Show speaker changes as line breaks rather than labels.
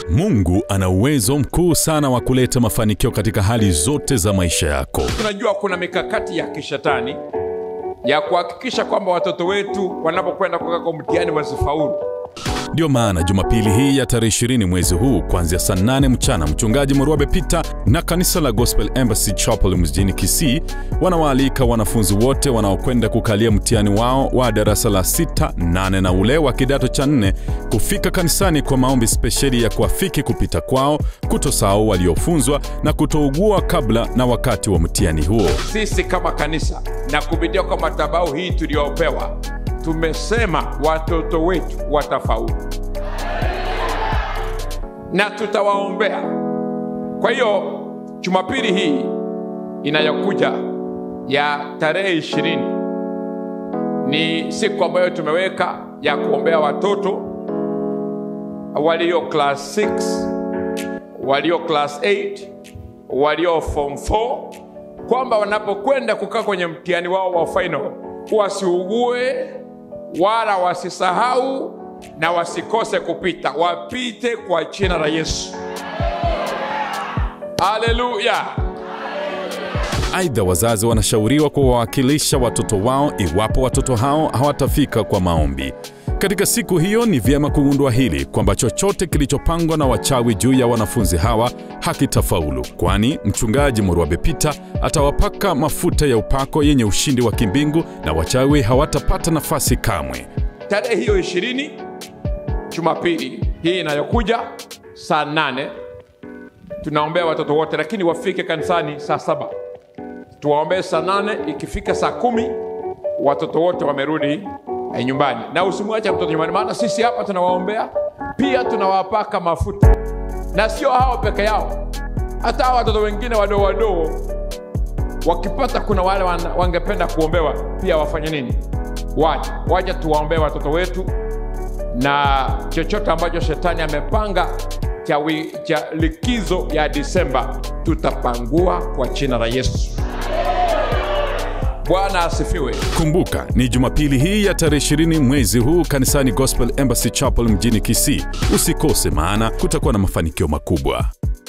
Mungu ana uwezo mkuu sana wa kuleta mafanikio katika hali zote za maisha yako.
Tunajua kuna mikakati ya kishetani ya kuhakikisha kwamba watoto wetu wanapokwenda kukaa kwa mtihani wasifaulu.
Ndiyo maana Jumapili hii ya tarehe 20 mwezi huu kuanzia saa 8 mchana, mchungaji Murwabe Peter na kanisa la Gospel Embassy Chapel mjini Kisii wanawaalika wanafunzi wote wanaokwenda kukalia mtihani wao wa darasa la sita, nane na ule wa kidato cha nne kufika kanisani kwa maombi spesheli ya kuafiki kupita kwao, kutosahau waliofunzwa na kutougua kabla na wakati wa mtihani huo.
Sisi kama kanisa na kupitia kwa madhabahu hii tuliyopewa, tumesema watoto wetu watafaulu na tutawaombea. Kwa hiyo Jumapili hii inayokuja ya tarehe ishirini ni siku ambayo tumeweka ya kuombea watoto walio class 6 walio class 8 walio form 4 kwamba wanapokwenda kukaa kwenye mtihani wao wa final wasiugue wala wasisahau na wasikose kupita, wapite kwa jina la Yesu. Haleluya!
Aidha, wazazi wanashauriwa kuwawakilisha watoto wao iwapo watoto hao hawatafika kwa maombi. Katika siku hiyo ni vyema kugundua hili kwamba chochote kilichopangwa na wachawi juu ya wanafunzi hawa hakitafaulu, kwani mchungaji Murwabe Peter atawapaka mafuta ya upako yenye ushindi wa kimbingu na wachawi hawatapata nafasi kamwe.
Tarehe hiyo ishirini, Jumapili hii inayokuja saa nane, tunaombea watoto wote, lakini wafike kanisani saa saba. Tuwaombee saa nane, ikifika saa kumi watoto wote wamerudi eh, nyumbani, na usimwache mtoto nyumbani, maana sisi hapa tunawaombea pia tunawapaka mafuta, na sio hao peke yao, hata hao watoto wengine wadogo wadogo wakipata, kuna wale wana- wangependa kuombewa pia, wafanye nini? Waje waje tuwaombee watoto wetu, na chochote ambacho shetani amepanga cha, wi- cha likizo ya Disemba tutapangua kwa jina la Yesu. Bwana asifiwe.
Kumbuka ni Jumapili hii ya tarehe 20 mwezi huu kanisani Gospel Embassy Chapel mjini Kisii. Usikose, maana kutakuwa na mafanikio makubwa.